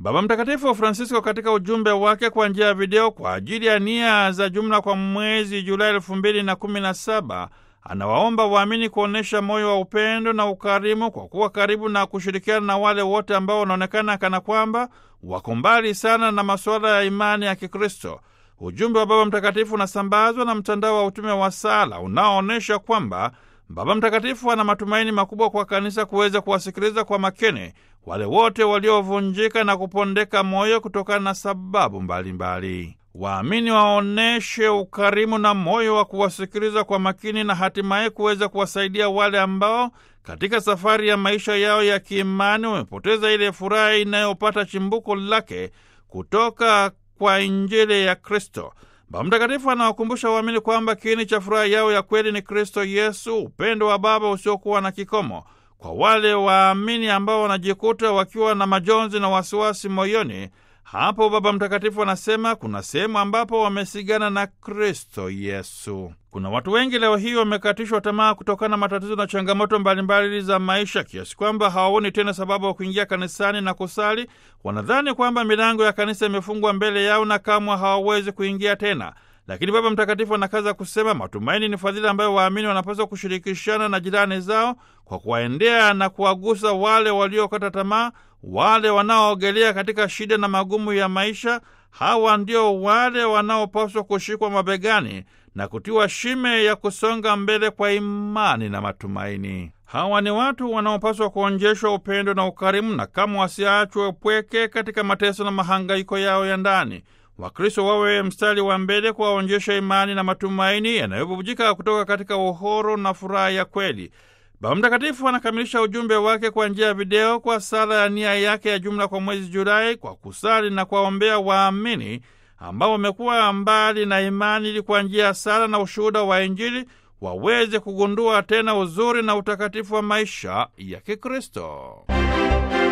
Baba Mtakatifu Francisco katika ujumbe wake kwa njia ya video kwa ajili ya nia za jumla kwa mwezi Julai elfu mbili na kumi na saba anawaomba waamini kuonyesha moyo wa upendo na ukarimu kwa kuwa karibu na kushirikiana na wale wote ambao wanaonekana kana kwamba wako mbali sana na masuala ya imani ya Kikristo. Ujumbe wa Baba Mtakatifu unasambazwa na mtandao wa utume wa sala unaoonyesha kwamba Baba Mtakatifu ana matumaini makubwa kwa kanisa kuweza kuwasikiliza kwa makini wale wote waliovunjika na kupondeka moyo kutokana na sababu mbalimbali. Waamini waonyeshe ukarimu na moyo wa kuwasikiliza kwa makini na hatimaye kuweza kuwasaidia wale ambao katika safari ya maisha yao ya kiimani wamepoteza ile furaha inayopata chimbuko lake kutoka kwa Injili ya Kristo. Baba Mtakatifu anawakumbusha waamini kwamba kiini cha furaha yao ya kweli ni Kristo Yesu, upendo wa Baba usiokuwa na kikomo. Kwa wale waamini ambao wanajikuta wakiwa na majonzi na wasiwasi moyoni, hapo Baba Mtakatifu anasema kuna sehemu ambapo wamesigana na Kristo Yesu. Kuna watu wengi leo hii wamekatishwa tamaa kutokana na matatizo na changamoto mbalimbali za maisha, kiasi kwamba hawaoni tena sababu ya kuingia kanisani na kusali. Wanadhani kwamba milango ya kanisa imefungwa mbele yao na kamwe hawawezi kuingia tena. Lakini Baba Mtakatifu anakaza kusema matumaini ni fadhila ambayo waamini wanapaswa kushirikishana na jirani zao kwa kuwaendea na kuwagusa wale waliokata tamaa, wale wanaoogelea katika shida na magumu ya maisha. Hawa ndio wale wanaopaswa kushikwa mabegani na kutiwa shime ya kusonga mbele kwa imani na matumaini. Hawa ni watu wanaopaswa kuonjeshwa upendo na ukarimu, na kama wasiachwe upweke katika mateso na mahangaiko yao ya ndani. Wakristo wawe mstari wa mbele kuwaonjesha imani na matumaini yanayobubujika kutoka katika uhuru na furaha ya kweli. Baba Mtakatifu anakamilisha ujumbe wake kwa njia ya video kwa sala ya nia yake ya jumla kwa mwezi Julai, kwa kusali na kuwaombea waamini ambao wamekuwa mbali na imani, ili kwa njia ya sala na ushuhuda wa Injili waweze kugundua tena uzuri na utakatifu wa maisha ya Kikristo.